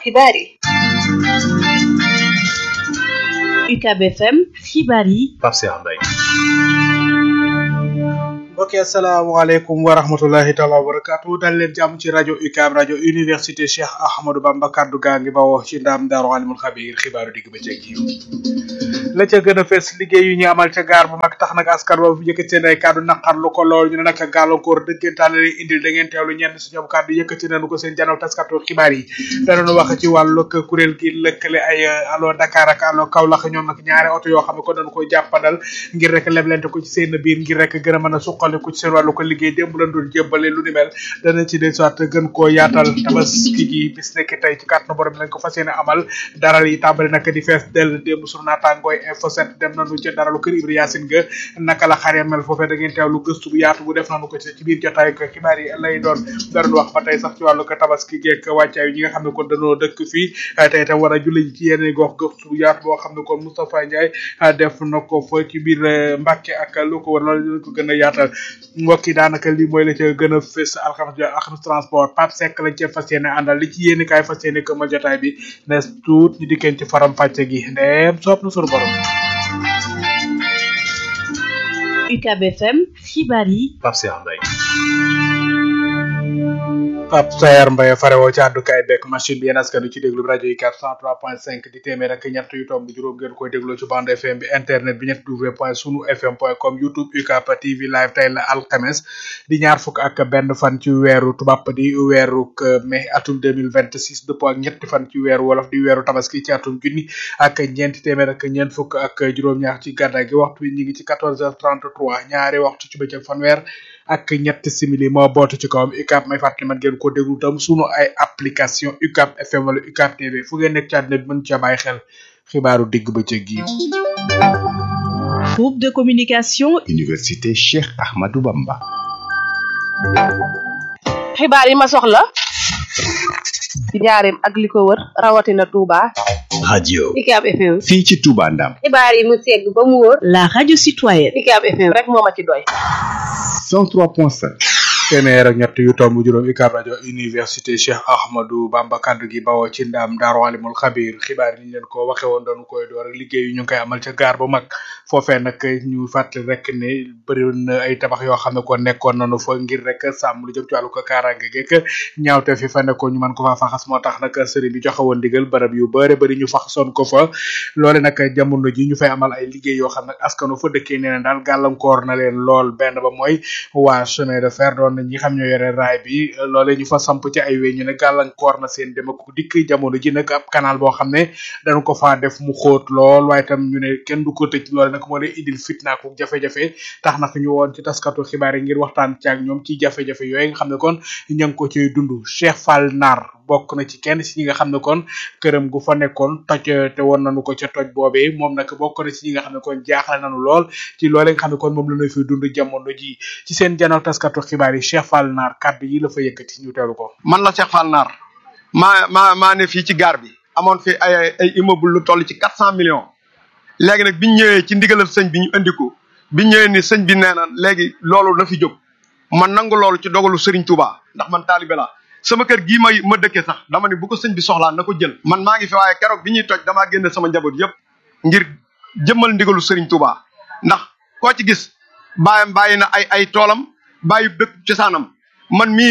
xibaar yi UCAB FM xibaar yi Pape Cheikh Mbaye mbokk yi asalaamaaleykum wa rahmatulahi taala wa barakatu dal leen jàmm ci rajo UCAB rajo université Cheikh Ahmadou Bamba kaddu gaa ngi bawoo ci ndaam daaru alimul xabiir xibaaru digg ba ceeg yi la ca gën a fees liggéey yu ñu amal ca gaar bu mag tax nag askan wa yëkkati seen ay kaddu naqarlu ko lool ñu ne nag gàllankoor dëggantaan la indil da ngeen teewlu ñenn si ñoom kaddu yëkkati nañu ko seen janaw taskatu xibaar yi danañu wax ci wàllu kuréel gi lëkkale ay allo Dakar ak allo Kaolack ñoom nag ñaari oto yoo xam ne ko dañu koy jàppandal ngir rek leblente ko ci seen biir ngir rek gën a mën a suqaliku ci seen wàllu ko liggéey démb lañ doon jébbale lu ni mel dana ci des soit gën koo yaatal tabaski gi bis nekk tey ci kàttanu borom lañ ko fas yéene amal daral yi tàmbali nag di fees dell démb sur naataangooy info 7 dem nañu ca daralu kër Ibra Yaasin ga naka la xaree mel foofee da ngeen teewlu gëstu bu yaatu bu def nañu ko ci biir jotaay ko xibaar yi lay doon dara wax ba tey sax ci wàllu ko tabaski geek wàccaay ñi nga xam ne kon dañoo dëkk fii tey tam war a julli ci yenn gox gëstu bu yaatu boo xam ne kon Moustapha Ndiaye def na ko fa ci biir Mbàkke ak lu ko war loolu lañ ko gën a yaatal mbokk yi daanaka lii mooy la ca gën a fës alxames alxames transport Pape Seck lañ cee fas yéene àndal li ci yéeni kaay fas yéene ko ma jotaay bi nes tuut ñu dikkeen ci faram pàcce gi ndeem soob na sunu borom UCAB FM xibaar yi Pape Cheikh Mbaye Pape Sayar Mbaye farewoo ci àddukaay bekk machine bi yéen askan wi ci déglu rajo yi 403.5 di téeméer ak ñett yu tomb juróom ngeen koy dégloo ci bande FM bi internet bi ñett w point sunu fm point com youtube UCAB TV live tey la alxames di ñaar fukk ak benn fan ci weeru tubaab di weeru mai atum 2026 dëppoo ak ñetti fan ci weeru wolof di weeru tabaski ci atum junni ak ñeenti téeméer ak ñeent fukk ak juróom-ñaar ci gàddaay gi waxtu wi ñu ngi ci 14h33 ñaari waxtu ci bëccëg fanweer ak ñetti simili moo bootu ci kawam UCAB may fàttali man ngeen ko déglu tam sunu ay application UCAB FM wala UCAB TV fu ngeen nekk ci àddina bi mën cee bàyyi xel xibaaru digg bëccëg gi. groupe de communication Université Cheikh Ahmadou Bamba. xibaar yi ma soxla ci njaareem ak li ko wër rawatina Touba. radio UCAB FM. fii ci Touba Ndam. xibaar yi mu segg ba mu wóor. la radio citoyenne UCAB FM rek moo ma ci doy. 103.5. téeméer ak ñett yu tomb juróom UCAB rajo université Cheikh Ahmadou Bamba kaddu gi bawoo ci ndaam daaru alimul xabir xibaar yi ñu leen ko waxe woon doonu koy door ak liggéey yu ñu ngi koy amal ca gaar bu mag foofee nag ñu fàttali rek ne bëri na ay tabax yoo xam ne ko nekkoon nañu fa ngir rek sàmm lu jëm ci wàllu ko kaaraange geek ñaawte fi fa nekkoon ñu mën ko fa faxas moo tax nag sëriñ bi joxe woon digal barab yu bëri bëri ñu faxasoon ko fa loole nag jamono ji ñu fay amal ay liggéey yoo xam ne askanu fa dëkkee nee na daal gàllankoor na leen lool benn ba mooy waa chemin de fer doon ñi xam ñoo yore raay bi loole ñu fa samp ci ay wéy ñu ne gàllankoor na seen dem ak dikk jamono ji nag ab canal boo xam ne dañu ko faa def mu xóot lool waaye tam ñu ne kenn du ko tëj loole nag moo lay indil fitna ko jafe-jafe tax nag ñu woon ci taskatu xibaar yi ngir waxtaan ci ak ñoom ci jafe-jafe yooyu nga xam ne kon ña ngi ko ciy dund Cheikh Fall Nar bokk na ci kenn si ñi nga xam ne kon këram gu fa nekkoon toj te woon nañu ko ca toj boobee moom nag bokk na ci ñi nga xam ne kon jaaxle nañu lool ci loole nga xam ne kon moom la ñu fi dund jamono ji ci seen janaw taskatu xibaar yi Cheikh Fall Nar kaddu yi la fa yëkkati ñu teelu ko man la Cheikh Fall Nar maa maa maa ne fii ci gaar bi amoon fi ay ay immeuble lu toll ci quatre cent millions léegi nag biñ ñëwee ci ndigalal sëñ bi ñu indi ko biñ ñëwee ni sëñ bi nee na léegi loolu na fi jóg man nangu loolu ci dogalu Serigne Touba ndax man taalibe la sama kër gii may ma dëkkee sax dama ne bu ko sëñ bi soxlaa na ko jël man maa ngi fi waaye keroog bi ñuy toj damaa génne sama njaboot yëpp ngir jëmmal ndigalu Serigne Touba ndax koo ci gis bàyyam bàyyi na ay ay toolam bàyyi dëkk cosaanam man mii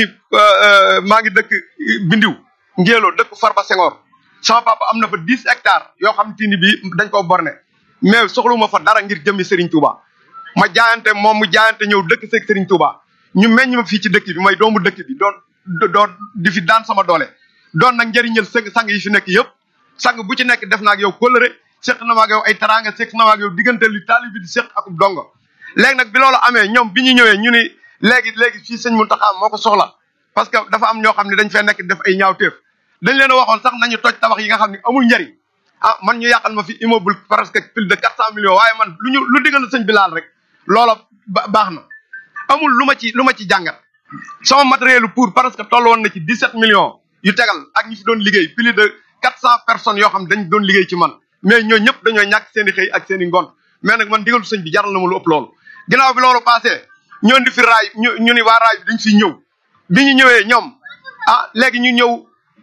maa ngi dëkk bindiw ngéeloo dëkk Farba Senghor sama papa am na fa dix hectares yoo xam te ni bii dañ koo borne mais soxluma fa dara ngir jëmmi Serigne Touba ma jaayante moom mu jaayante ñëw dëkk seeg Serigne Touba ñu meññ ma fii ci dëkk bi may doomu dëkk bi doon doon di fi daan sama doole doon nag njëriñal sëng sang yi fi nekk yëpp sang bu ci nekk def naa ak yow kóllëre seq na ma ak yow ay teraanga seq na ma ak yow diggante li taali bi di seq ak dongo léegi nag bi loolu amee ñoom bi ñu ñëwee ñu ni léegi léegi fii sëñ Mountakha moo ko soxla parce que dafa am ñoo xam ne dañ fee nekk def ay ñaawteef dañ leen a waxoon sax nañu toj tabax yi nga xam ne amul njariñ ah man ñu yàqal ma fi immeuble presque plus de quatre cent millions waaye man lu ñu lu digal sëñ bi laal rek loola baax na amul lu ma ci lu ma ci jàngat sama matériel pour parce que toll woon na ci dix sept millions yu tegal ak ñi fi doon liggéey plus de quatre cent personnes yoo xam ne dañ doon liggéey ci man mais ñoo ñëpp dañoo ñàkk seen i xëy ak seen i ngont mais nag man digalu sëñ bi jaral na ma lu ëpp loolu ginnaaw bi loolu passé ñoo di fi raay ñu ñu ni waa raay bi dañ fiy ñëw bi ñu ñëwee ñoom ah léegi ñu ñëw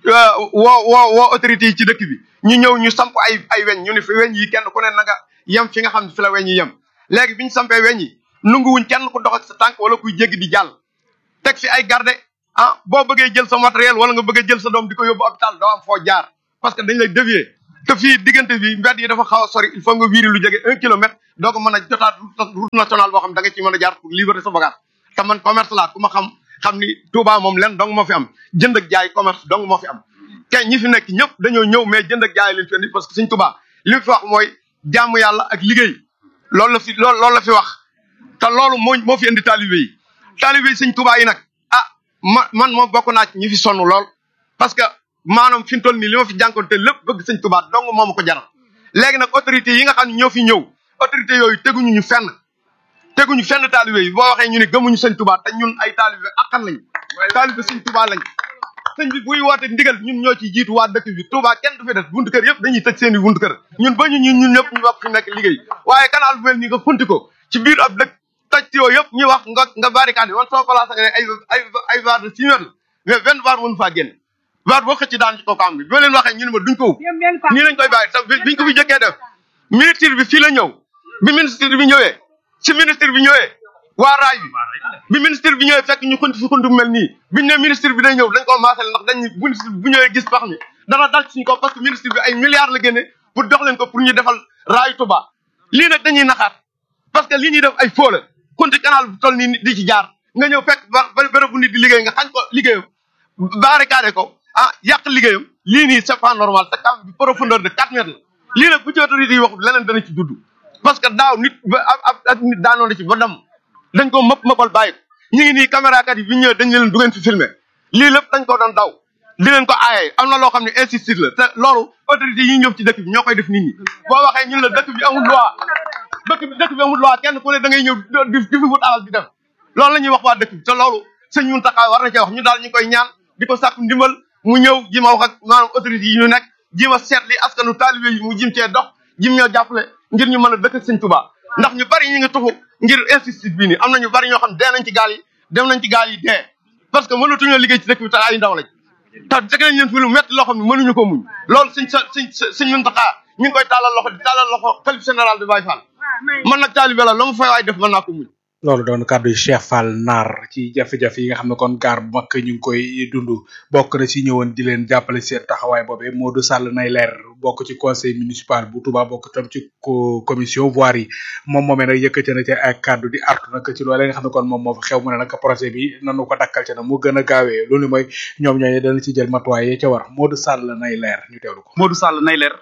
woo woo woo autorités yi ci dëkk bi ñu ñëw ñu samp ay ay weñ ñu ne fi weñ yi kenn ku ne na nga yem fi nga xam ne fi la weñ yi yem léegi bi ñu sampee weñ yi nunguwuñ kenn ku dox ak sa tànk wala kuy jéggi di jàll teg fi ay garde ah boo bëggee jël sa matériel wala nga bëgg a jël sa doom di ko yóbbu hôpital doo am foo jaar parce que dañ lay dévier te fii diggante bi mbedd yi dafa xaw a sori il faut nga wiiri lu jege un kilomètre doo ko mën a jotaat route nationale boo xam da nga ci mën a jaar pour libérer sa bagage te man commerce laa ku ma xam xam ni Touba moom len dong moo fi am jënd ak jaay commerce dong moo fi am kay ñi fi nekk ñëpp dañoo ñëw mais jënd ak jaay leen fi indi parce que suñ Touba li mu fi wax mooy jaamu yàlla ak liggéey loolu la fi loolu loolu la fi wax te loolu moo moo fi indi taalibe yi taalibe yi suñ Touba yi nag ah ma man moom bokk naa ci ñi fi sonn lool parce que maanaam fi mu toll nii li ma fi jànkoonte lépp bëgg sëñ Touba dong moo ma ko jaral léegi nag autorité yi nga xam ne ñoo fi ñëw autorité yooyu teguñu ñu fenn teguñu fenn taalibe yi boo waxee ñu ne gëmuñu sëñ Touba te ñun ay taalibe akkan lañ taalibe sëñ Touba lañ sëñ bi buy woote ndigal ñun ñoo ciy jiitu waa dëkk bi Touba kenn du fi def buntu kër yëpp dañuy tëj seen i buntu kër ñun ba ñu ñun ñun ñëpp ñu wax fi nekk liggéey waaye canal bu mel nii nga funti ko ci biir ab dëkk toj ci yooyu yëpp ñu wax nga nga barricade yi man sama place ak ay ay ay var de six mètres la mais benn var mënu faa génn var boo xëcc daan ci kaw kaam bi bi ma leen waxee ñu ne ma duñ ko ub nii lañ koy bàyyi te biñ ko fi jëkkee def ministre bi fii la ñëw bi ministre bi ñëwee ci ministre bi ñëwee waa raay bi bi ministre bi ñëwee fekk ñu xunt fi xunt bu mel nii biñ ne ministre bi day ñëw dañ koo maasale ndax dañ ministre bi bu ñëwee gis pax mi dana dal ci suñ ko parce que ministre bi ay milliards la génne pour dox leen ko pour ñu defal raayu Touba lii nag dañuy naxaat parce que lii ñuy def ay foo la xunti canal bu toll nii di ci jaar nga ñëw fekk ba béréb bu nit di liggéey nga xañ ko liggéeyam barricade ko ah yàq liggéeyam lii nii c'est pas normal te kam bi profondeur de quatre mètres la lii nag bu ci autorité yi wax leneen dana ci dudd parce que daaw nit ba ab ak nit daanoon na ci ba dem dañ ko mëpp mëppal bàyyi ko ñu ngi nii caméra kat yi bi ñëwee dañ leen du ngeen fi filmer lii lépp dañ ko doon daw di leen ko aaye am na loo xam ne insistir la te loolu autorité yi ñëw ci dëkk bi ñoo koy def nit ñi boo waxee ñun la dëkk bi amul loi dëkk bi dëkk bi amul loi kenn ku ne da ngay ñëw di di fi wut alal di def loolu la ñuy wax waa dëkk bi te loolu sëñ Mountakha war na cee wax ñu daal ñu koy ñaan di ko sàkku ndimbal mu ñëw ji ma wax ak maanaam autorité yi ñu nekk ji ma seet li askanu taalibe yi mu jim cee dox jim ñoo jàppale ngir ñu mën a dëkk ak sëñ Touba ndax ñu bari ñu ngi tuxu ngir insistir bii nii am na ñu bari ñoo xam dee nañ ci gaal yi dem nañ ci gaal yi dee parce que mënatuñoo liggéey ci dëkk bi te ay ndaw lañ te teg nañ leen fi lu métti loo xam ne mënuñu ko muñ loolu sëñ sa sëñ sëñ Mountakha ñu ngi koy tàllal loxo di tàllal loxo xalif général de Baye Fall man nag taalibe la la mu fay waay def mën naa ko muñ loolu doon kàddu yi Cheikh Fall Nar ci jafe-jafe yi nga xam ne kon gaar bu mag ñu ngi koy dund bokk na ci ñëwoon di leen jàppale seen taxawaay boobee Modou Sall nay leer bokk ci conseil municipal bu Touba bokk tam ci commission voirie yi moom moomee nag yëkkati na ci ay kàddu di artu nag ci loolee nga xam ne kon moom moo fa xew mu ne nag projet bi nanu ko dakkal ca na mu gën a gaawee loolu mooy ñoom ñooñu dana ci jël matuwaay yi ca war Modou Sall nay leer ñu teewlu ko. Modou Sall nay leer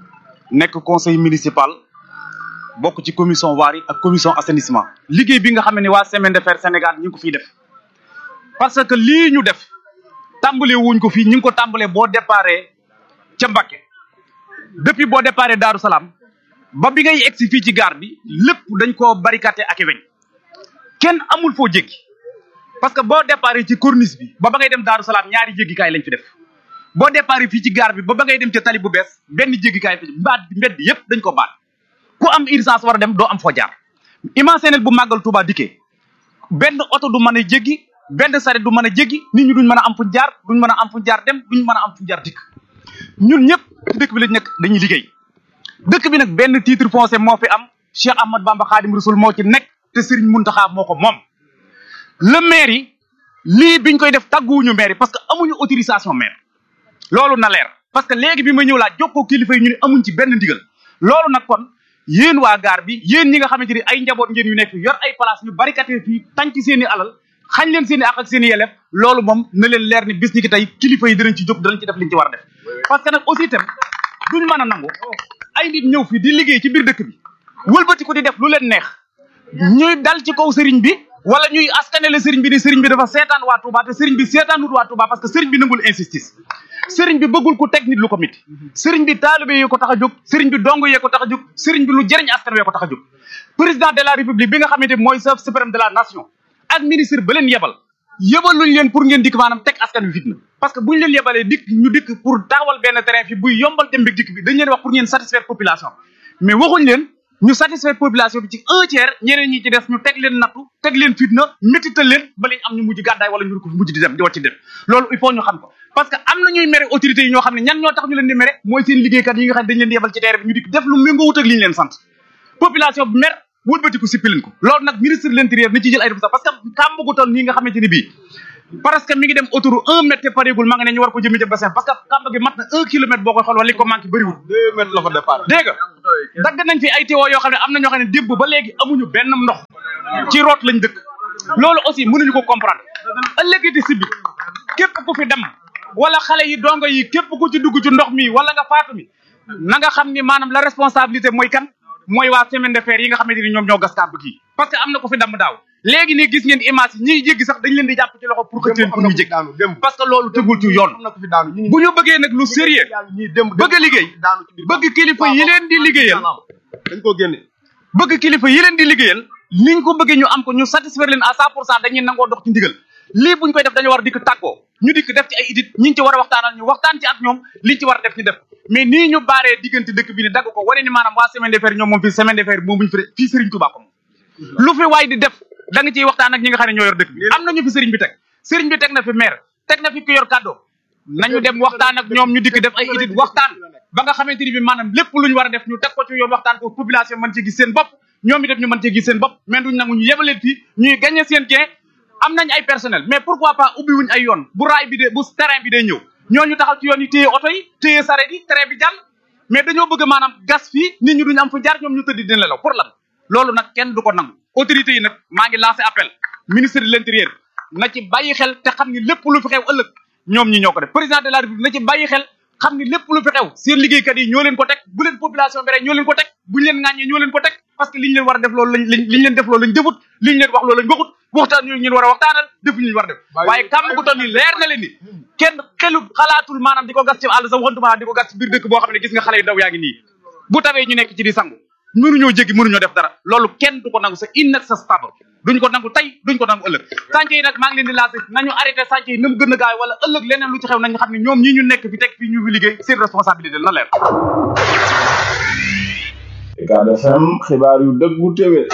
nekk conseil municipal. bokk ci commission voirie ak commission assainissement liggéey bi nga xam ne waa semaine de fer Sénégal ñu ngi ko fiy def parce que lii ñu def tàmbalee wuñ ko fii ñu ngi ko tàmbalee boo déparé ca Mbacké depuis boo déparé Daaru Salaam ba bi ngay egsi fii ci gare bi lépp dañ koo barricadé ak weñ kenn amul foo jéggi parce que boo déparé ci corniche bi ba ba ngay dem Daaru Salaam ñaari jéggikaay lañ fi def boo déparé fii ci gare bi ba ba ngay dem ca tali bu bees benn jéggikaay fi mbaat mbedd yépp dañ ko baat ku am urgence war a dem doo am foo jaar imaginez bu màggal Touba dikkee benn oto du mën a jéggi benn saret du mën a jéggi nit ñi duñ mën a am fu jaar duñ mën a am fu jaar dem duñ mën a am fu jaar dikk ñun ñëpp ci dëkk bi lañ nekk dañuy liggéey dëkk bi nag benn titre foncier moo fi am Cheikh Ahmad Bamba Khadim Rasoul moo ci nekk te Serigne Mountakha moo ko moom le maire yi lii biñ koy def tàgguwuñu maire yi parce que amuñu autorisation maire loolu na leer parce que léegi bi ma ñëw laa jokkoo kilifa yi ñu ne amuñ ci benn ndigal loolu nag kon yéen waa gaar bi yéen ñi nga xamante ni ay njaboot ngeen yu nekk yor ay place ñu barikate fii tànc seen i alal xañ leen seen i ak ak seen i yelef loolu moom na leen leer ni bis ni ki tey kilifa yi dinañ ci jóg danañ ci def liñ ci war a def parce que nag aussi itam duñ mën a nangu ay nit ñëw fii di liggéey ci biir dëkk bi wëlbati ko di def lu leen neex ñuy dal ci kaw sëriñ bi wala ñuy askanele sëriñ bi ni sëriñ bi dafa seetaan waa Touba te sëriñ bi seetaanut waa Touba parce que sëriñ bi nangul injustice sëriñ bi bëggul ku teg nit lu ko mit sëriñ bi taalibe yi ko tax a jóg sëriñ bi dong yee ko tax a jóg sëriñ bi lu jëriñ askan wee ko tax a jóg président de la république bi nga xamante mooy chef suprême de la nation ak ministre ba leen yebal yebaluñ leen pour ngeen dikk maanaam teg askan wi fitna parce que buñ leen yebalee dikk ñu dikk pour taxawal benn terrain fi buy yombal dem bi dikk bi dañ leen wax pour ngeen satisfaire population mais waxuñ leen ñu satisfaire population bi ci un tiers ñeneen ñi ci des ñu teg leen nattu teg leen fitna métital leen ba lañ am ñu mujj gàddaay wala ñu ko fi mujj di dem di wàcc dem loolu il faut ñu xam ko parce que am na ñuy mere autorités yi ñoo xam ne ñan ñoo tax ñu leen di mere mooy seen liggéeykat yi nga xam ne dañ leen di yebal ci terre bi ñu dikk def lu méngoo wut ak li ñu leen sant population bi mer wëlbatiku sippi leen ko loolu nag ministre de l'intérieur ni ci jël ay responsabilités parce que kàmb gu toll nii nga xamante ni bii parce que mi ngi dem autour un mètre te pareegul ma nga ne ñu war ko jëmee ca bassin parce que kàmb gi mat na un kilomètre boo koy xool wala li ko manqué bëriwul deux mètres la fa départ dégg nga dagg nañ fi ay tiwo yoo xam ne am na ñoo xam ne démb ba léegi amuñu benn ndox ci root lañ dëkk loolu aussi mënuñu ko comprendre ëllëgiti si bi képp ku fi dem wala xale yi dongo yi képp ku ci dugg ci ndox mi wala nga faatu mi na nga xam ni maanaam la responsabilité mooy kan mooy waa semaine de fer yi nga xamante ni ñoom ñoo gas kàmb gi parce que am na ko fi damm daaw léegi nii gis ngeen image yi ñiy jéggi sax dañ leen di jàpp ci loxo pour que teen pour ñu jéggi daanu démb parce que loolu tegul ci yoon am na ko fi daanu ñu bu ñu bëggee nag lu sérieux ñii démb bëgg a liggéey daanu ci biir bëgg kilifa yi leen di liggéeyal dañ koo génne bëgg kilifa yi leen di liggéeyal niñ ko bëggee ñu am ko ñu satisfaire leen à cent pour cent dañuy nangoo dox ci ndigal lii buñ koy def dañu war a dikk tàggoo ñu dikk def ci ay idit ñiñ ci war a waxtaanal ñu waxtaan ci ak ñoom liñ ci war a def ñu def mais nii ñu baaree diggante dëkk bi ne dagg ko wane ni maanaam waa semaine de fer ñoom moom fii semaine de fer moom buñu fi fii Serigne Touba ko moom lu fi waay di def da nga ciy waxtaan ak ñi nga xam ne ñoo yor dëkk bi am nañu fi Serigne bi teg Serigne bi teg na fi maire teg na fi ku yor kàddoo nañu dem waxtaan ak ñoom ñu dikk def ay idit waxtaan ba nga xamante ni bi maanaam lépp lu ñu war a def ñu teg ko ci yoon waxtaan ko population mën ci gis seen bopp ñoom itam ñu mën cee gis seen bopp mais duñ nangu ñu yebaleen fii ñuy gagné seen gain am nañ ay personnel mais pourquoi pas ubbi wuñ ay yoon bu raay bi de bu terrain bi day ñëw ñooñu taxaw ci yoon yi téye oto yi téye saret yi train bi jàll mais dañoo bëgg maanaam gas fii nit ñi duñ am fu jaar ñoom ñu tëdd dina nelaw pour lan loolu nag kenn du ko nangu autorités yi nag maa ngi lancé appel ministre de l'intérieur na ci bàyyi xel te xam ni lépp lu fi xew ëllëg ñoom ñi ñoo ko def président de la république na ci bàyyi xel xam ni lépp lu fi xew seen liggéeykat yi ñoo leen ko teg bu leen population bi rek ñoo leen ko teg buñ leen ŋàññee ñoo leen ko teg parce que liñ leen war a def loolu lañ lañ liñ leen def loolu lañ defut liñ leen wax loolu lañ waxut waxtaan yooyu ñun war a waxtaanal defuñu ñu war a def waaye kàmm gu toll nii leer na leen ni kenn xelu xalaatul maanaam di ko gas ci àll sax waxantuma di ko gas ci biir dëkk boo xam ne gis nga xale yu ndaw yaa ngi nii bu tawee ñu nekk ci di sangu mënuñoo jéggi mënuñoo def dara loolu kenn du ko nangu c'est inacceptable duñ ko nangu tey duñ ko nangu ëllëg sànce yi nag maa ngi leen di lancé nañu arrêté sànce yi na mu gën a gaaw wala ëllëg leneen lu ci xew nañu xam ne ñoom ñi ñu nekk fi teg fii ñu fi liggéey seen responsabilité na leer Ucab FM xibaar yu dëggu téwé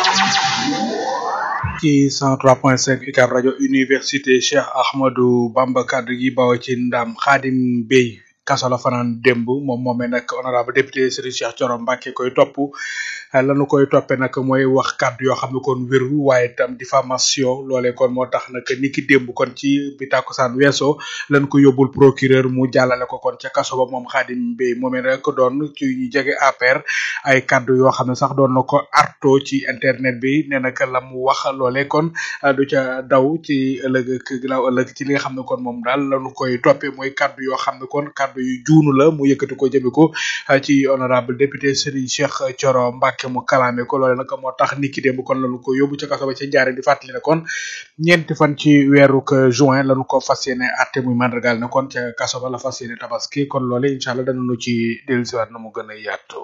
ci 103.5 UCAB rajo université Cheikh Ahmadou Bamba kaddu gi bawo ci ndam Khadim Bey kaso la fanaan démb moom moomee nag honorable député Serigne Cheikh Thioro Mbacké koy topp lanu koy toppe nag mooy wax kàddu yoo xam ne kon wérul waaye itam diffamation loolee kon moo tax nag ni ki démb kon ci bi tàkkusaan weesoo lan ko yóbbul procureur mu jàllale ko kon ca kaso ba moom Khadim Bey moomee rek doon ci ñu jege APR ay kàddu yoo xam ne sax doon na ko arto ci internet bi nee na la mu wax loolee kon du ca daw ci ëllëg ak ginnaaw ëllëg ci li nga xam ne kon moom daal lanu koy toppe mooy kàddu yoo xam ne kon kàddu yu juunu la mu yëkkati ko jëme ko ci honorable député Serigne Cheikh Thioro Mbacké mu kalaame ko loole nag moo tax niki démb kon lañu ko yóbbu ca kaso ba ca njaare di fàttali ne kon ñeenti fan ci weeru juin lañu ko fas yéene atte muy mandargal ne kon ca kaso ba la fas yéene tabaski kon loole incha allah danañu ci dellusiwaat na mu gën a yaatu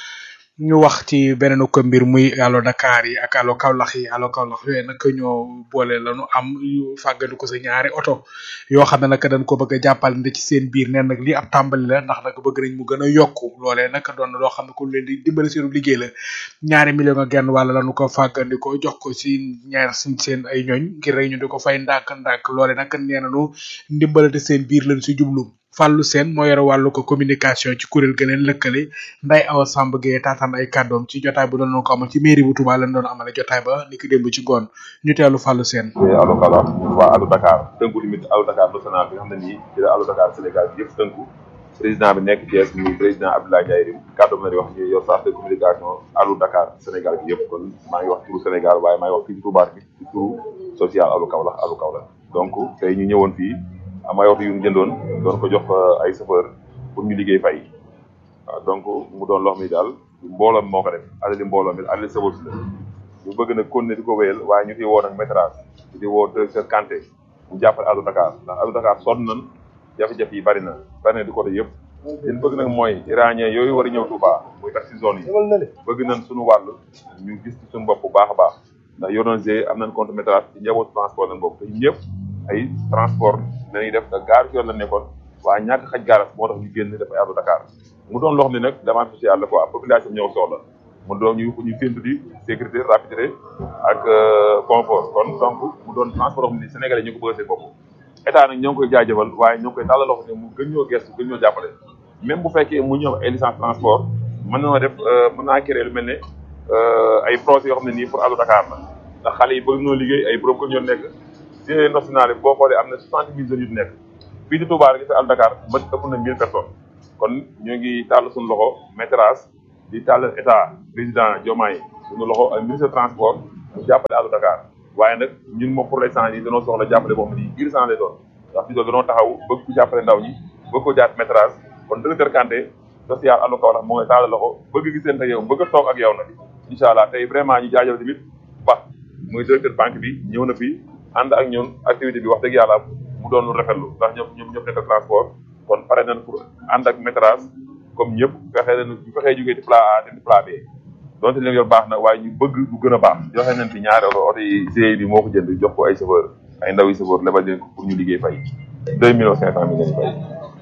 ñu wax ci beneen ko mbir muy allo Dakar yi ak allo Kaolack yi allo Kaolack yooyu nag ñoo boole lañu am yu fàggandi ko sa ñaari oto yoo xam ne nag dañ ko bëgg a jàppal ndi ci seen biir neen nag li ab tàmbali la ndax nag bëgg nañ mu gën a yokku loolee nag doon na loo xam ne ku leen di dimbali seenu liggéey la ñaari million ak genn wàlla lañu ko fàggandi ko jox ko si ñaar suñ seen ay ñooñ ngir rek ñu di ko fay ndànk ndànk loole nag nee nañu ndimbalante seen biir lañ si jublu Fallou Sène moo yore wàllu ko communication ci kuréel ga leen lëkkale Nday Awa Samb Gueye taataan ay kàddoom ci jotaay bu doon ko amal ci mairie bu Touba lañ doon amale jotaay ba ni ki démb ci ngoon ñu teelu Fallou Sène allo Kaolack waa allo Dakar tënku limite allo Dakar national bi nga xam ne nii ci la allo Dakar Sénégal bi yëpp tënku président bi nekk Thiès muy président Abdoulaye Ndiaye Rim kàddoom la di wax ñu yor sax de communication allo Dakar Sénégal bi yëpp kon maa ngi wax turu Sénégal waaye maa ngi wax fii ci Touba bi ci turu social allo Kaolack allo Kaolack donc tey ñu ñëwoon fii am ay oto yu ñu jëndoon doon ko jox ay chauffeur pour ñu liggéey fay waaw donc mu doon loo xam ni daal mbooloo mi moo ko def alali mbooloo mi alali sawal si la ñu bëgg nag continuer di ko wéyal waaye ñu ciy woo nag métrage di woo directeur Kanté mu jàppale Allo Dakar ndax Allo Dakar sonn nañ jafe-jafe yi bari na bari na di côté yëpp liñ bëgg nag mooy iranien yooyu war a ñëw Touba muy taxi zone yi bëgg nañ suñu wàll ñu gis ci suñu bopp bu baax a baax ndax yoroon g am nañ compte métrage ci njabootu transport lañ bokk te ñun ñëpp ay transport nañuy def te gaar ci yoon la nekkoon waaye ñàkk xaj gaaras moo tax ñu génn def ay Allo Dakar mu doon loo xam ne nag demande sociale la quoi population ñëw soxla mu doon ñu ñu séntu di sécurité rapidité ak confort kon donc mu doon transport xam ni Sénégalais ñu ko bëgg seen bopp état nag ñoo ngi koy jaajëfal waaye ñoo ngi koy tàllal loxo ne mu gën ñoo gestu gën ñoo jàppale même bu fekkee mu ñëw ay licence transport mën na def mën naa créer lu mel ne ay projets yoo xam ne nii pour Allo Dakar la ndax xale yi bëgg ñoo liggéey ay borom ko ñoo nekk ci national yi boo xoolee am na soixante mille jeunes yu nekk fii di Touba rek ci Allo Dakar ba ëpp na mille personnes kon ñoo ngi tàll suñu loxo métrage di tàll état président Diomaye suñu loxo ak ministre transport mu jàppale Allo Dakar waaye nag ñun moom pour l'instant yi dañoo soxla jàppale boo xam ne nii urgent lay doon ndax fi doon dañoo taxaw bëgg ko jàppale ndaw ñi bëgg ko jaat métrage kon directeur Kanté social Allo Kaolack moo ngi tàll loxo bëgg gisante ak yow bëgg a toog ak yow nag incha allah tey vraiment ñu jaajëfal tamit ba muy directeur banque bi ñëw na fi ànd ak ñun activité bi wax dëgg yàlla mu doon lu rafetlu ndax ñoom ñoom ñëpp nekk transport kon pare nañ pour ànd ak métrage comme ñëpp fexe nañ ñu fexee jógee ci plan A dem ci plan B donte leen yor baax na waaye ñu bëgg lu gën a baax joxe nañ fi ñaari oto oto yi GIE bi moo ko jënd jox ko ay chauffeur ay ndaw yi chauffeur lebal leen ko pour ñu liggéey fay deux millions cinq cent mille lañu fay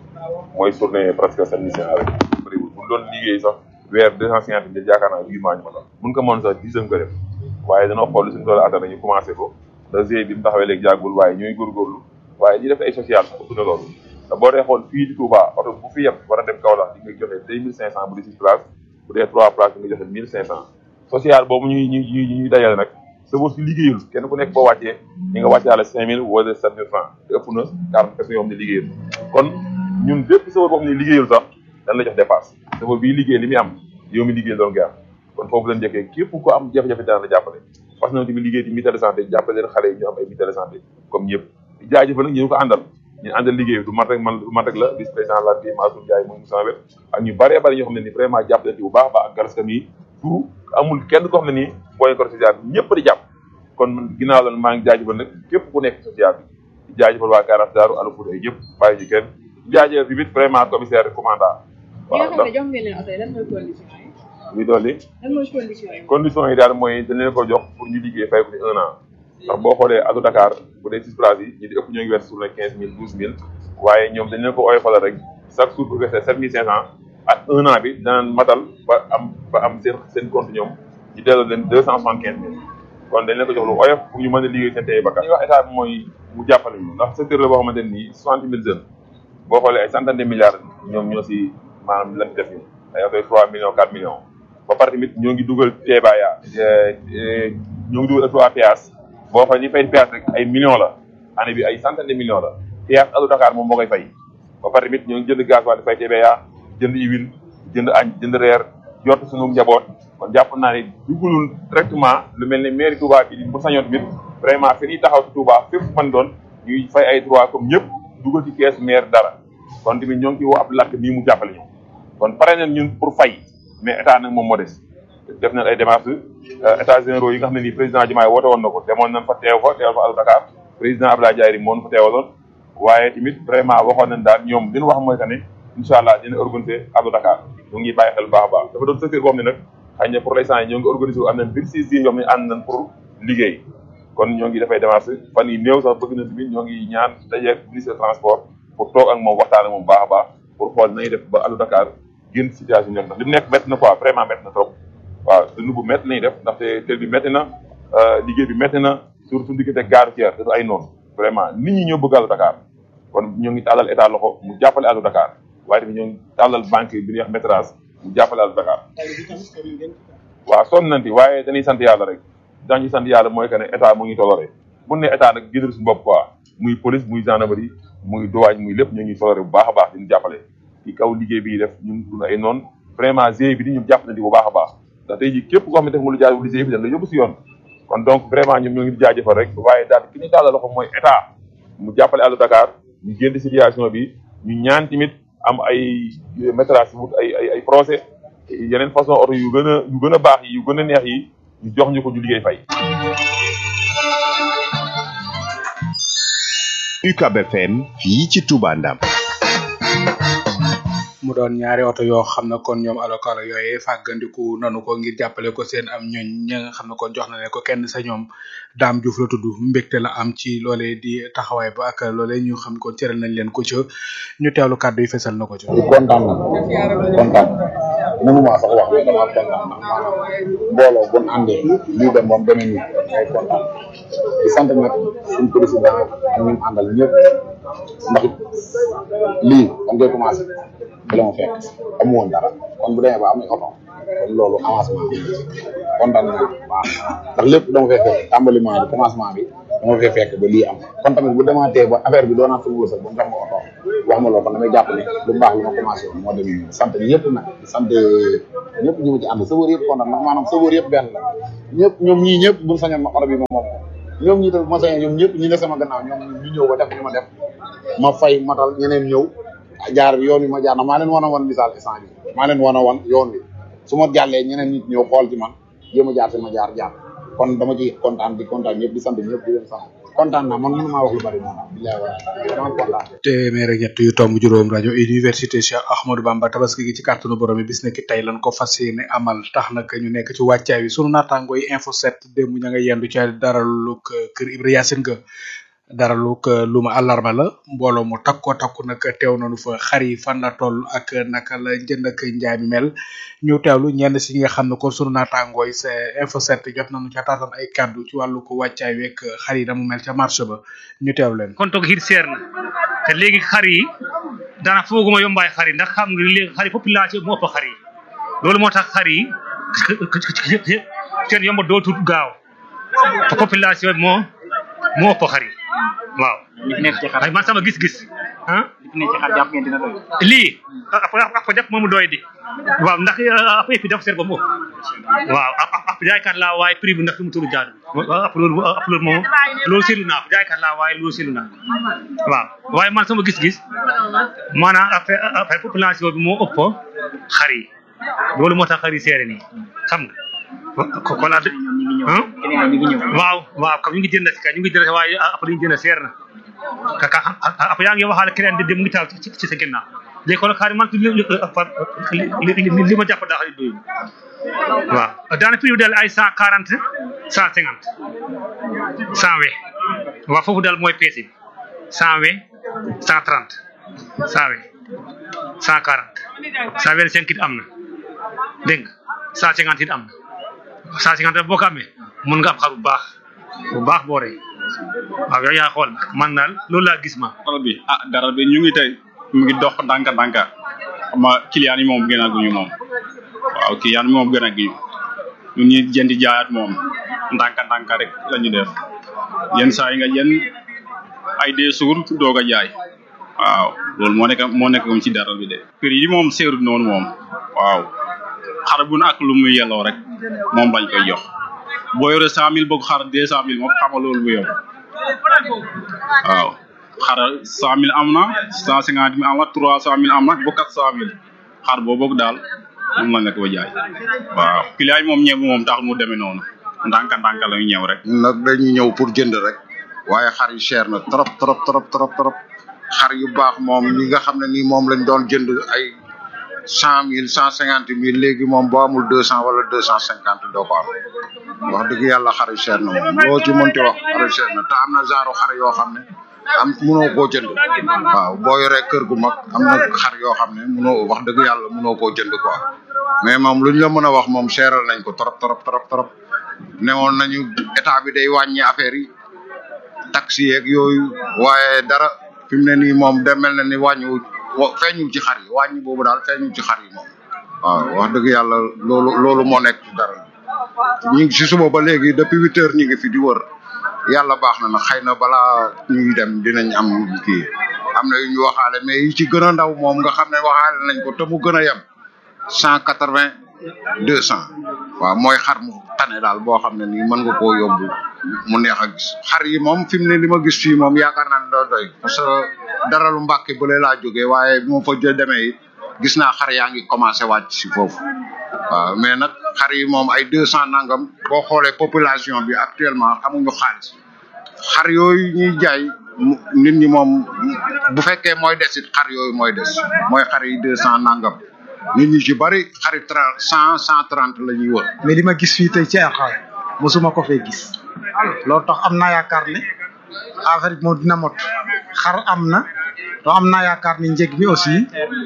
mooy journée presque sept mille cinq cent rek bëriwul bu doon liggéey sax weer deux cent cinquante mille yaakaar naa huit mois ñu ma tax mun ko mën sax dix ko def waaye dana xool suñu tool attan ñu commencé ko da GIE bi mu taxawee léegi jàggul waaye ñooy góorgóorlu waaye ñi def ay social sax ëpp na loolu te boo dee xool fii di Touba oto bu fi yem war a dem Kaolack di nga joxe deux mille cinq cent bu dee six places bu dee trois places di nga joxe mille cinq cent social boobu ñuy ñuy ñuy ñuy dajale nag sa boo si liggéeyul kenn ku nekk boo wàccee ñi nga wàccaale cinq mille wala sept mille francs te ëpp na quarante personnes yoo xam ne liggéeyul kon ñun bépp sawar boo xam ne liggéeyul sax dañ la jox dépasse sawar bii liggéey li muy am yow mi liggéey doon gar kon foofu lañ njëkkee képp ko am jafe-jafe dana la jàppale parce que ñoom tamit liggéey ci mutuelle de santé jàppale leen xale yi ñu am ay mutuelle de santé comme ñëpp di jaajëfal nag ñu ko àndal ñu àndal liggéey du man rek man du man rek la vice président la bi Mansour Ndiaye mooy sama wet ak ñu bëree bëri ñoo xam ne ni vraiment jàpp leen ci bu baax a baax ak garaskam yi tout amul kenn koo xam ne nii booy ko social bi ñëpp di jàpp kon man ginnaaw la maa ngi jaajëfal nag képp ku nekk social bi di jaajëfal waa Karas Daaru Alou Fouta yëpp bàyyi ñu kenn di jaajëfal tamit vraiment commissaire commandant waaw ndax jox ngeen leen oto yi lan mooy condition yi muy dolli lan mooy condition yi condition yi daal mooy dañ leen ko jox pour ñu liggéey fay ko ci un an ndax boo xoolee Allo Dakar bu dee six places yi ñi di ëpp ñoo ngi weer sur les quinze mille douze mille waaye ñoom dañ leen ko oyofalal rek chaque jour bu versé sept mille cinq cent ak un an bi danañ matal ba am ba am seen seen compte ñoom ñu delloo leen deux cent soixante quinze mille kon dañ leen ko jox lu oyof pour ñu mën a liggéey seen tey bakkan li ñuy wax état bi mooy mu jàppale ñu ndax secteur la boo xamante ne nii soixante mille jeunes boo xoolee ay centaine de milliards ñoom ñoo si maanaam lan def ni ay oto trois millions quatre millions ba pare tamit ñoo ngi dugal teebaaya ñoo ngi dugal trois péage boo xoolee ñi fay péage rek ay millions la année bi ay centaine de millions la péage Allo Dakar moom moo koy fay ba pare tamit ñoo ngi jënd gaz waa di fay teebaaya jënd huile jënd añ jënd reer jot suñu njaboot kon jàpp naa ne dugalul directement lu mel ne mairie Touba bi bu sañoon tamit vraiment fi ñuy taxaw ci Touba fépp man doon ñuy fay ay droit comme ñëpp dugal ci kees maire dara kon tamit ñoo ngi ciy woo ab lakk mii mu jàppale ñu kon pare nañ ñun pour fay mais état nag moom moo des def nañ ay démarches états généraux yi nga xam ne nii président Diomaye woote woon na ko demoon nañ fa teew fa teewal fa Allo Dakar président Abdoulaye Diaye moo ñu fa teewaloon waaye tamit vraiment waxoon nañ daal ñoom li ñu wax mooy que ne incha allah dina organiser Allo Dakar ñu ngi bàyyi xel baax a baax dafa doon secteur boo xam ne nag xëy na pour l'instant yi ñoo ngi organisé wu am nañ vingt six jours yoo xam ne ànd nañ pour liggéey kon ñoo ngi dafay démarche fan yi néew sax bëgg na tamit ñoo ngi ñaan dajeeg ministre transport pour toog ak moom waxtaan ak moom baax a baax pour xool nañu def ba Allo Dakar génn situation nekk ndax li mu nekk métti na quoi vraiment métti na trop waaw dund bu métti nañu def ndaxte tel bi métti na liggéey bi métti na surtout suñu diggante gare routière dafa ay noonu vraiment nit ñi ñoo bëgg Allo Dakar kon ñoo ngi tàllal état loxo mu jàppale Allo Dakar waaye tamit ñoo ngi tàllal banque bi ñuy wax métrage mu jàppale Allo Dakar waaw sonn nañ ci waaye dañuy sant yàlla rek dañuy sant yàlla mooy que ne état mu ngi toloré bu ne état nag gënal suñu bopp quoi muy police muy gendarmerie muy douane muy lépp ñu ngi toloré bu baax a baax di ñu jàppale ci kaw liggéey bi def ñun duna ay noonu vraiment GIE bi di ñu jàpp na di bu baax a baax ndax tey jii képp koo xam ne def nga lu jaarul GIE bi dañ la yóbbu si yoon kon donc vraiment ñoom ñoo ngi di jaajëfal rek waaye daal ki ñu daal loxo mooy état mu jàppale Allo Dakar ñu génn situation bi ñu ñaan tamit am ay métrage wut ay ay ay procès yeneen façon oto yu gën a yu gën a baax yi yu gën a neex yi ñu jox ñu ko ñu liggéey fay. UCAB FM fii ci Touba Ndam. mu doon ñaari oto yoo xam ne kon ñoom Allo Kaolack yooyee fàggandiku nanu ko ngir jàppale ko seen am ñooñ ña nga xam ne kon jox na leen ko kenn sa ñoom Dame Diouf la tudd mbégte la am ci loolee di taxawaay ba ak loolee ñu xam kon cëral nañ leen ko ca ñu teewlu kàddu yi fesal na ko ca. kontaan na kontaan mënuma sax wax mais dama kontaan ndax maanaam mbooloo bu ñu àndee lii dem ba mu demee nii ngay kontaan di sant nag suñ président ak ñun àndal ñëpp ndax lii dañ koy commencé ba la ma fekk amu woon dara kon bu demee ba am ay oto kon loolu avancement bi kontaan naa waaw ndax lépp dama fay fekk tàmbaliment bi commencement bi dama fay fekk ba lii am kon tamit bu demaatee ba affaire bi doonaat sama wërsëg ba mu jox ma oto wax ma loolu kon damay jàpp ne lu baax lu ma commencé woon moo demee nii sant ñëpp nag di sant ñëpp ñu ma ci ànd sëwër yëpp kontaan ndax maanaam sëwër yëpp benn la ñëpp ñoom ñii ñëpp buñ sañoon ma oto bi ma moom ñoom ñii tamit ma sañoon ñoom ñëpp ñi ne sama gannaaw ñoom ñu ñëw ba def li ma def ma fay matal ñeneen ñëw jaar bi yoon bi ma jaar na maa leen wan a wan misaal instant bi maa leen wan a wan yoon bi su ma jàllee ñeneen nit ñëw xool ci man jéem a jaar si ma jaar jaar kon dama ci kontaan di kontaan ñëpp di sant ñëpp di leen sant kontaan naa man mënu maa wax lu bari noonu billahi wa dama kontaan téeméer ak ñett yu tomb juróom rajo université Cheikh Ahmadou Bamba tabaski gi ci kàttanu borom bi bis nekk tey lan ko fas yéene amal tax nag ñu nekk ci wàccaay wi sunu naataango yi info 7 démb ña nga yendu ca daralu kër Ibra Yacine ga daralu lu ma àllarba la mbooloo mu takko takku nag teew nañu fa xar yi fan la toll ak naka la njënd ak njaay mi mel ñu teewlu ñenn si ñi nga xam ne kon sunu naataangoo yi c'est info 7 jot nañu ca taatan ay kaddu ci wàllu ko wàccaay week xar yi damu mel ca marché ba ñu teew leen kon toog xiit seer na te léegi xar yi dana fooguma yombaay xar yi ndax xam nga léegi xar yi population moo ëpp xar yi loolu moo tax xar yi seen yomba dootul gaaw te population moo moo ëpp xar yi waaw li fi nekk ci xar ay man sama gis-gis ah li fi nekk ci xar jàpp ngeen dina doy lii ap ap def moomu doy di waaw ndax ap fi def seer ba mu ëpp waaw ap ap jaaykat laa waaye prix bi ndax fi mu tollu jaadu ap loolu ap loolu moom loolu seetlu naa ko jaaykat laa waaye loolu seetlu naa waaw waaye man sama gis-gis maanaam affaire affaire population bi moo ëpp xar yi loolu moo tax xar yi seere nii xam nga ko ko la waaw waaw kam ñu ngi jënd si ka ñu ngi jënd waaye après ñu jënd seer na ka ka après yaa ngi waxaale keneen di dem mu ngi taal ci ci sa ginnaaw léegi kon xaar man li li ma jàpp daa xarit doyu waaw daana prix bi daal ay cent quarante cent cinquante cent we waaw foofu daal mooy peese bi cent we cent trente cent we cent quarante cent vingt cinq it am na dégg nga cent cinquante it am na cent cinquante boo ko amee mun nga am xar bu baax bu baax boo rey waaw yow yaa xool man daal loolu laa gis ma dara bi ah dara bi ñu ngi tey mu ngi dox ndànka ndànka xam nga client yi moom gën a guñu moom waaw client yi moom gën a guñu ñun ñi jëndi jaayaat moom ndànka ndànka rek la ñu def yenn saa yi nga jën ay deux jours doog a jaay waaw loolu moo nekk moo nekk ci dara bi de prix yi moom seerut noonu moom waaw xar bu ne ak lu muy yelloo rek moom lañ koy jox boo yore cent mille bëgg xar deux cent mille moom xama loolu bu yow waaw xar cent mille am na cent cinquante mille am na trois cent mille am na ba quatre cent mille xar boo bëgg daal moom lañ la ko jaay waaw client yi moom ñëw moom tax mu demee noonu ndànka ndànka la ñu ñëw rek nag dañuy ñëw pour jënd rek waaye xar yi cher na trop trop trop trop trop xar yu baax moom ñi nga xam ne nii moom lañ doon jënd ay cent mille cent cinquante mille léegi moom boo amul deux cent wala deux cent cinquante doo ko am wax dëgg yàlla xar yu cher na moom loo ci mënti wax xar yu cher na te am na genre xar yoo xam ne am munoo koo jënd waaw boo yoree kër gu mag am na xar yoo xam ne munoo wax dëgg yàlla munoo koo jënd quoi mais moom luñ la mën a wax moom seeral nañ ko trop trop trop trop newoon nañu état bi day wàññi affaire yi taxi yeeg yooyu waaye dara fi mu ne nii moom de mel na ni wàññiwu feeñul ci xar yi wàññi boobu daal feeñul ci xar yi moom waaw wax dëgg yàlla loolu loolu moo nekk ci dara ñu ngi si suba ba léegi depuis huit heures ñu ngi fi di wër yàlla baax na nag xëy na balaa ñuy dem dinañ am kii am na yu ñu waxaale mais yi ci gën a ndaw moom nga xam ne waxaale nañ ko te mu gën a yem cent quatre vingt deux cent waaw mooy xar mu tane daal boo xam ne nii mën nga koo yóbbu mu neex a gis xar yi moom fi mu ne li ma gis fii moom yaakaar naa ne doo doy parce que dara lu mbàkke bu laa jógee waaye bu ma fa jë demee it gis naa xar yaa ngi commencé wàcc si foofu waaw mais nag xar yi moom ay deux cent nangam boo xoolee population bi actuellement amuñu xaalis xar yooyu ñuy jaay nit ñi moom bu fekkee mooy des it xar yooyu mooy des mooy xar yi deux cent nangam nit ñi ci bari xari trente cent cent trente la ñuy wër. mais li ma gis fii tey ci ay xar mosuma ko fee gis loolu tax am naa yaakaar ne affaire bi moom dina mot xar am na to am naa yaakaar ni njëg mi aussi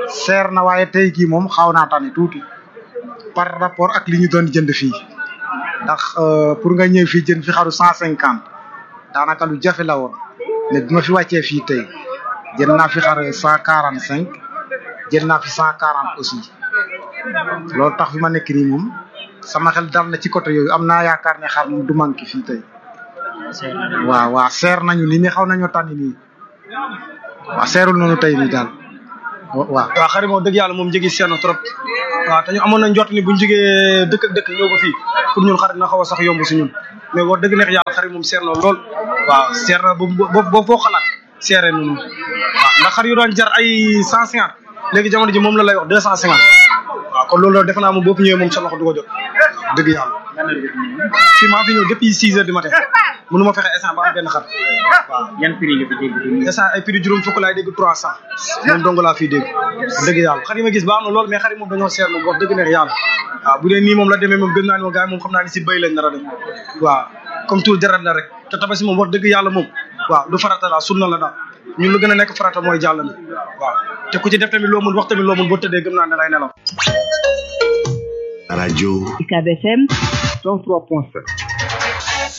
seer na waaye tey jii moom xaw naa tane tuuti par rapport ak li ñu doon jënd fii ndax pour nga ñëw fii jënd fi xaru cent cinquante daanaka lu jafe la woon mais bi ma fi wàccee fii tey jënd naa fi xar cent quarante cinq jënd naa fi cent quarante aussi loolu tax fi ma nekk nii moom sama xel dal na ci côté yooyu am naa yaakaar ne xar moom du manqué fii tey waaw waaw seer nañu ni ni xaw nañoo tànn nii waaw seerul nañu tey nii daal waaw. waaw xar yi moom dëgg yàlla moom njëgi seer na trop waaw te ñu amoon nañ jot ni bu ñu jógee dëkk ak dëkk ñëw ba fii pour ñun xar dina xaw a sax yomb si ñun mais wax dëgg neex yàlla xar yi moom seer na lool waaw seer na ba ba foo xalaat seeree noonu waaw ndax xar yu doon jar ay cent cinquante léegi jamono ji moom la lay wax deux cent cinquante waaw kon loolu defe naa moom boo fi ñëwee moom sa loxo du ko jot dëgg yàlla fii maa fi ñëw depuis six heures du matin mënu ma fexe instant ba am benn xar waaw yan prix nga fi dégg instant ay prix juróom fukk laay dégg trois cent moom dong laa fii dégg dëgg yàlla xar yi ma gis baax na lool mais xar yi moom dañoo seer moom wax dëgg neex yàlla waaw bu dee nii moom la demee moom gën naa ni moom gars yi moom xam naa ni si béy lañ nar a dem waaw comme tout deret la rek te tabaski moom wax dëgg yàlla moom waaw du farata la sunna la daal ñun lu gën a nekk farata mooy jàll na waaw te ku ci def tamit loo mun wax tamit loo mun boo tëddee gëm naa ne lay nelaw rajo UCAB FM 103.7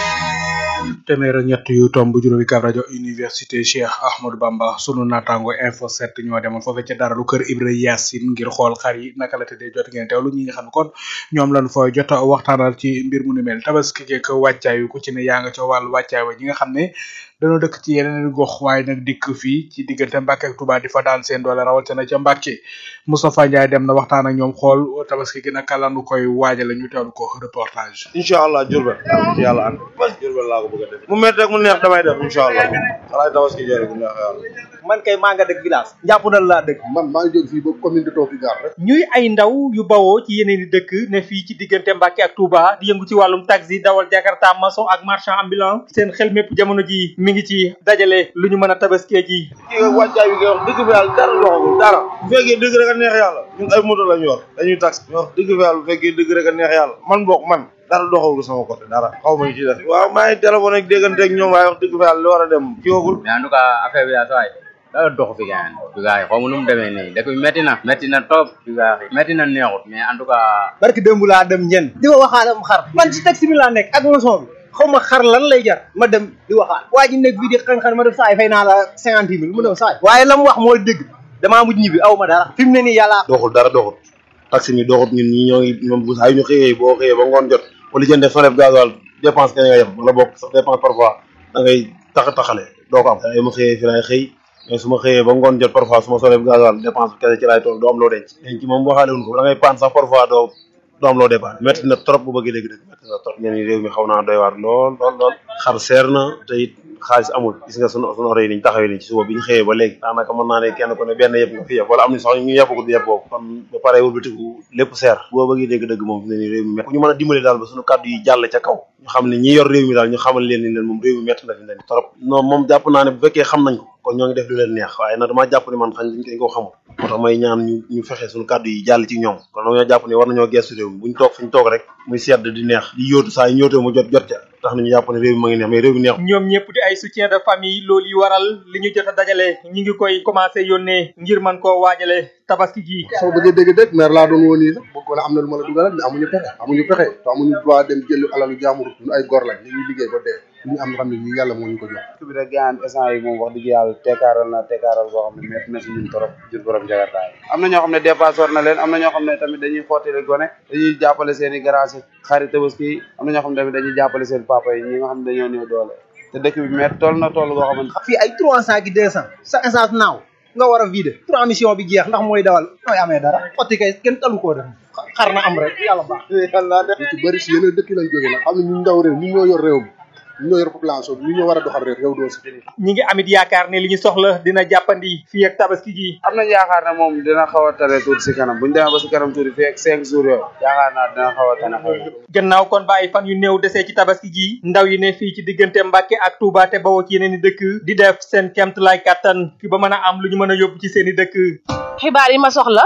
téeméer ak ñett yu tomb juróomi kab rajo université Cheikh Ahmadou Bamba sunu naataango info 7 ñoo demoon foofee ca dara lu kër Ibra Yacine ngir xool xar yi naka la tëddee jot ngeen teewlu ñi nga xam ne kon ñoom lañ fooy jot a waxtaanal ci mbir mu ni mel tabaski geek wàccaay wi ku ci ne yaa nga ca wàllu wàccaay wa ñi nga xam ne dañoo dëkk ci yeneen gox waaye nag dikk fii ci diggante Mbàkke ak Touba di fa daan seen doole rawatina ca Mbàkke Moustapha Ndiaye dem na waxtaan ak ñoom xool tabaski gi naka lanu koy waajale ñu teewlu ko reportage incha allah Diourbel ci yàlla ànd Diourbel laa ko bëgg a def mu métti rek mu neex damay def incha allah xalaat tabaski jëre bu neex yàlla man kay maa nga dëkk village njàppandal laa dëkk man maa ngi jóg fii ba commune de Tooki Gaar rek ñuy ay ndaw yu bawoo ci yeneen i dëkk ne fii ci diggante Mbàkke ak Touba di yëngu ci wàllum taxi dawal jakarta maçon ak marchand ambulant seen xel mépp jamono ji mi ngi ci dajale lu ñu mën a tabaskee ji kii nga wàccaay bi ngay wax dëgg fa yàlla dara doxagul dara bu fekkee dëgg rek a neex yàlla ñun ay moto lañu yor dañuy taxi ñu wax dëgg fa yàlla bu fekkee dëgg rek a neex yàlla man bokk man dara doxagul sama côté dara xaw ma ñu ci def waaw maa ngi téléphone ak déggante ak ñoom waaye wax dëgg fa yàlla li war a dem kiwagul mais en tout cas affaire bi daal sawaay dara doxu fi gaañ fi gaay xaw ma nu mu demee nii dëkk bi métti na métti na trop fi gaay métti na neexut mais en tout cas barki démb laa dem ñen di ko waxaale am xar man ci taxi bi laa nekk ak maçon bi xaw ma xar lan lay jar ma dem di waxaat waa ji nekk fii di xan-xan ma def saay fay naa la cinquante mille mu ne saay waaye la mu wax mooy dëgg damaa mujj ñibbi aw ma dara fi mu ne nii yàlla doxul dara doxul taxi mi doxut ñun ñi ñoo ngi moom bu saa yu ñu xëyee boo xëyee ba ngoon jot wala jënde frais gasoil dépense ka nga yem wala bokk sax dépense parfois da ngay tax taxale doo ko am ay ma xëyee fi laay xëy mais su ma xëyee ba ngoon jot parfois su ma solee gasoil dépense bi kese ci laay toll doo am loo denc denc moom waxaale wuñ ko da ngay paan sax parfois doo doo am loo dépense métti na trop bu bëggee dégg dëgg métti na trop ñeen réew mi xaw naa doy waar lool lool lool xar seer na te it xaalis amul gis nga sunu sunu oto yi niñ taxawee nii ci suba bi ñu xëyee ba léegi daanaka mën naa ne kenn ku ne benn yëpp nga fi yëpp wala am na sax ñu yëpp ko du yëpp boobu kon ba pare wëlbatiku lépp seer boo bëggee dégg dëgg moom fi ne nii réew mi métti ku ñu mën a dimbali daal ba sunu kàddu yi jàll ca kaw ñu xam ne ñi yor réew mi daal ñu xamal leen ni leen moom réew mi métti na fi ne nii trop non moom jàpp naa ne bu fekkee xam nañ ko kon ñoo ngi def lu leen neex waaye nag damaa jàpp ni man xañ dañ ko xamul moo tax may ñaan ñu ñu fexe suñu kàddu yi jàll ci ñoom kon ñoo jàpp ni war nañoo gestu réew mi buñ toog fi ñu toog rek muy sedd di neex di yóotu saa yi ñëwtee mu jot jot ca tax nañu jàpp ne réew mi ma ngi neex mais réew mi neex ñoom ñëpp di ay soutien de famille loolu yi waral li ñu jot a dajale ñi ngi koy commencé yónnee ngir mën koo waajale tabaski gi soo bëggee dégg dëgg maire laa doon woon nii sax bëgg wala am na lu ma la dugalal mais amuñu pexe amuñu pexe te amuñu droit dem jël alalu jaamur ñu ay gor lañ ñu liggéey ba dee ñu am xam ne ñu yàlla moo ñu ko jox bi rek gaan essence yi moom wax dëgg yàlla teekaaral na teekaaral boo xam ne métti na si ñun trop jur borom jagartaay am na ñoo xam ne dépasse war na leen am na ñoo xam ne tamit dañuy xottile gone dañuy jàppale seen i garage xarit tabaski yi am na ñoo xam ne tamit dañuy jàppale seen papa yi ñi nga xam ne dañoo néew doole te dëkk bi métti toll na toll boo xamante fii ay trois cent ki deux cent sa essence naaw nga war a vider transmission bi jeex ndax mooy dawal nooy amee dara xotti kay kenn talu koo def xar na am rek yàlla baax yàlla def ci bëri si yeneen dëkk lañ jógee nag xam ne ñu ndaw réew ñu ñoo yor réew mi ñu ñoo yor population bi ñu ñoo war a doxal réew réew doo si ñi ngi amit yaakaar ne li ñu soxla dina jàppandi fii ak tabaski gi am nañ yaakaar ne moom dina xaw a tane tuuti si kanam buñu demee ba si kanam tuuti fii ak cinq jours yooyu yaakaar naa dina xaw a tane xaw gannaaw kon ba ay fan yu néew desee ci tabaski gi ndaw yi ne fii ci diggante Mbàkke ak Touba te bawoo ci yeneen i dëkk di def seen kemt lay kàttan fi ba mën a am lu ñu mën a yóbbu ci seen i dëkk xibaar yi ma soxla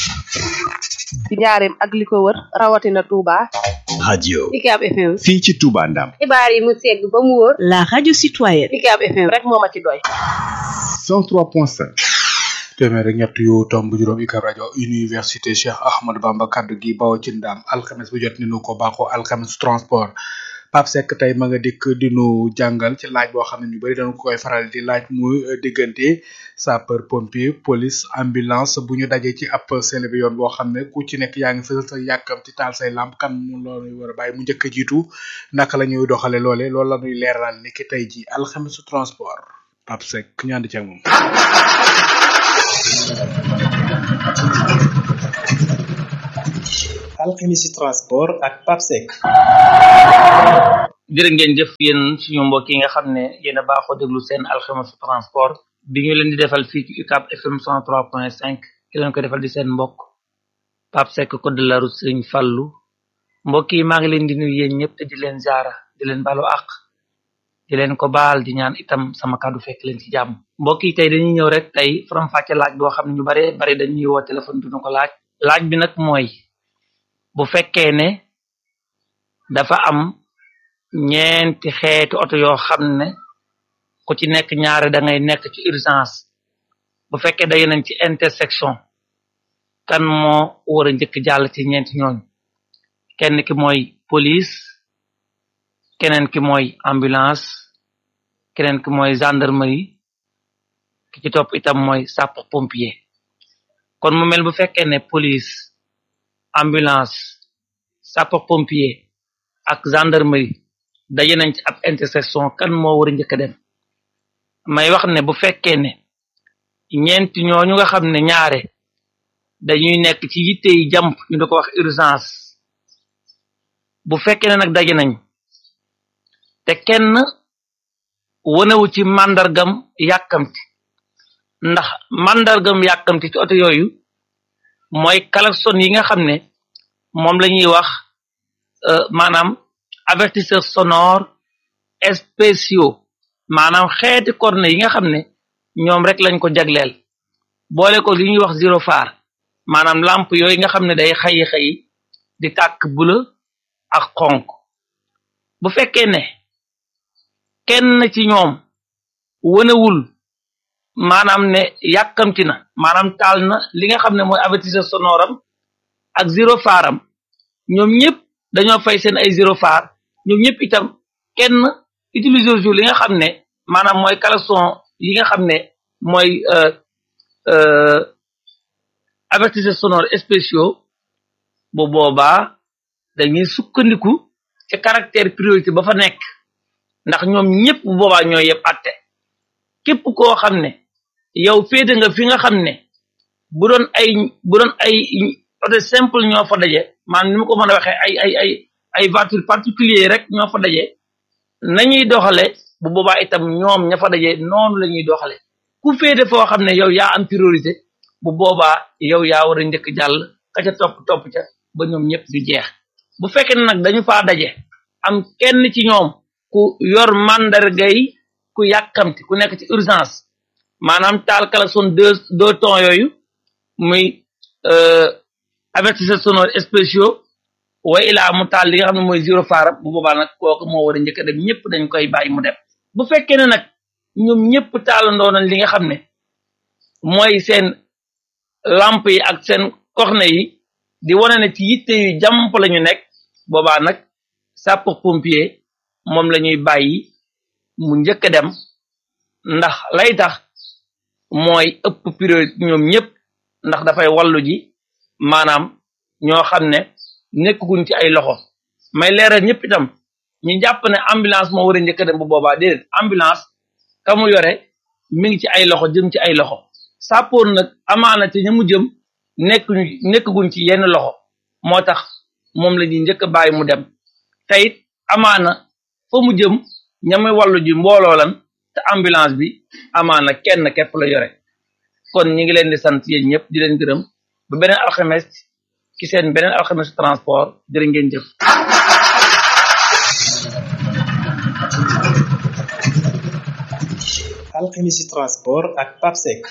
ci njaareem ak li ko wër rawatina Touba. radio UCAB FM. fii ci Touba Ndam xibaar yi mu segg ba mu wóor. La radio citoyenne. UCAB FM rek moo ma ci doy. 103.5 téeméer ak ñett yu tomb juróom UCAB rajo université Cheikh Ahmadou Bamba kaddu gi bawoo ci ndam alxames bu jot ni nu ko baaxoo alxames transport Pape Seck tey ma nga dikk dinu jàngal ci laaj boo xam ne ñu bëri dañu koy faral di laaj muy diggante sapeur pompier police ambulance bu ñu dajee ci ab seen bi yoon boo xam ne ku ci nekk yaa ngi fësal sa yàkkamti taal say lamp kan mu loolu war a bàyyi mu njëkk a jiitu naka la ñuy doxale loole loolu la ñuy leeral ni ki tey ji alxames transport Pape Seck ñu ànd ci ak moom. alchimie transport ak papsec jërë ngeen jëf yéen suñu mbokk yi nga xam ne yéen a baaxoo déglu seen alchimie transport bi ñu leen di defal fii ci UCAB FM 103.5 ki leen ko defal di seen mbokk Pape Seck code de la route Serigne Fallou mbokk yi maa ngi leen di nuyu yéen ñëpp te di leen jaara di leen balu àq di leen ko baal di ñaan itam sama kàddu fekk leen ci jàmm mbokk yi tey dañuy ñëw rek tey faram fàcce laaj boo xam ne ñu bare bari dañuy woo téléphone duñu ko laaj laaj bi nag mooy bu fekkee ne dafa am ñeenti xeeti oto yoo xam ne ku ci nekk ñaare da ngay nekk ci urgence bu fekkee day nañ ci intersection kan moo war a njëkk jàll ci ñeenti ñooñu kenn ki mooy police keneen ki mooy ambulance keneen ki mooy gendarmerie ki ci topp itam mooy sapeur pompier kon mu mel bu fekkee ne police ambulance sapeur pompier ak gendarmerie daje nañ ci ab intersection kan moo war a njëkk a dem may wax ne bu fekkee ne ñeenti ñooñu nga xam ne ñaare dañuy nekk ci yitte yi jàmp ñu da ko wax urgence bu fekkee ne nag daje nañ te kenn wanewu ci màndargam yàkkamti ndax màndargam yàkkamti ci oto yooyu mooy klaxon yi nga xam ne moom la ñuy wax maanaam avertisseur sonore spéciaux maanaam xeeti corne yi nga xam ne ñoom rek lañ ko jagleel boole ko li ñuy wax zéro phare maanaam lampe yooyu nga xam ne day xayi xayi di tàkk bula ak xonk bu fekkee ne kenn ci ñoom wënewul maanaam ne yàkkamti na maanaam taal na li nga xam ne mooy avertisseur sonore am ak zéro phare am ñoom ñëpp dañoo fay seen ay zéro phare ñoom ñëpp itam kenn utiliser jour li nga xam ne maanaam mooy klaxon yi nga xam ne mooy avertisseur sonore spéciaux bu boobaa dañuy sukkandiku ci caractère priorité ba fa nekk ndax ñoom ñëpp bu boobaa ñooy yëpp atte képp koo xam ne yow féete nga fi nga xam ne bu doon ay bu doon ay oto simple ñoo fa daje maanaam ni ma ko mën a waxee ay ay ay ay voiture particulier rek ñoo fa daje nañuy doxale bu boobaa itam ñoom ña fa daje noonu la ñuy doxale ku féete foo xam ne yow yaa am priorité bu boobaa yow yaa war a njëkk jàll ka ca topp topp ca ba ñoom ñëpp du jeex bu fekkee ne nag dañu faa daje am kenn ci ñoom ku yor mandargay ku yàkkamti ku nekk ci urgence maanaam taal klaxon deux deux tons yooyu muy avertisseur sonore spéciaux way ilaa mu taal li nga xam ne mooy zéro phare bu boobaa nag kooku moo war a njëkk a dem ñëpp dañ koy bàyyi mu dem bu fekkee ne nag ñoom ñëpp taalandoo nañ li nga xam ne mooy seen lampe yi ak seen corne yi di wane ne ci yitte yu jàmp la ñu nekk boobaa nag sapeur pompier moom la ñuy bàyyi mu njëkk a dem ndax lay tax mooy ëpp priorité ñoom ñëpp ndax dafay wallu ji maanaam ñoo xam ne nekkuñ ci ay loxo may leeral ñëpp itam ñu jàpp ne ambulance moo war a njëkk a dem bu boobaa déedéet ambulance ka mu yore mi ngi ci ay loxo jëm ci ay loxo sappoor nag amaana ci ña mu jëm nekkuñu nekkuñ ci yenn loxo moo tax moom la ñuy njëkk a bàyyi mu dem te it amaana fa mu jëm ñamay wàllu ji mbooloo lan te ambulance bi amaana kenn képp la yore kon ñi ngi leen di sant yéen ñëpp di leen gërëm ba beneen alxames ci seen beneen alxames transport jërë ngeen jëf alchimie transport ak papsec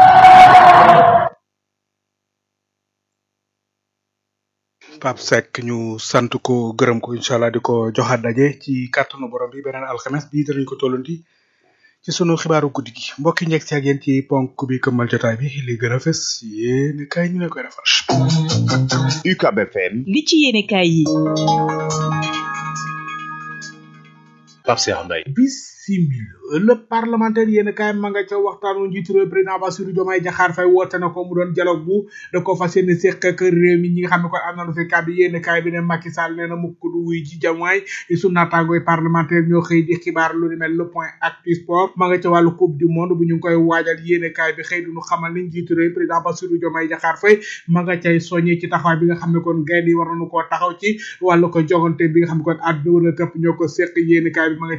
Pape Seck ñu sant ko gërëm ko incha allah di ko joxaat daje ci kàttanu borom bi beneen alxames bii danañ ko tollanti ci sunu xibaaru guddi gi mbokki njëkk si ak yéen ci ponk bi këmmal jotaay bi li gën a fës yéen kay ñu leen koy defal UCAB FM li ci yéene kaay yi Pape Cheikh Mbaye bisimil le parlementaire yéen kaay ma nga ca waxtaanu njiitu réew président Bassirou Diomaye Diakhar Faye woote na ko mu doon dialogue bu da ko fas yéene séq ak réew mi ñi nga xam ne kon am nañu fi kàddu yéen kaay bi ne Macky Sall nee na mukk du wuy ji jamaay su naataangooy parlementaire ñoo xëy di xibaar lu ni mel le point actu sport ma nga ca wàllu coupe du monde bu ñu ngi koy waajal yéen kaay bi xëy duñu xamal ni njiitu réew président Bassirou Diomaye Diakhar Faye ma nga cay soññee ci taxawaay bi nga xam ne kon gaynde yi war nañu koo taxaw ci wàllu ko jogante bi nga xam ne kon àdduna wër nga këpp ñoo ko séq yéen kaay bi ma nga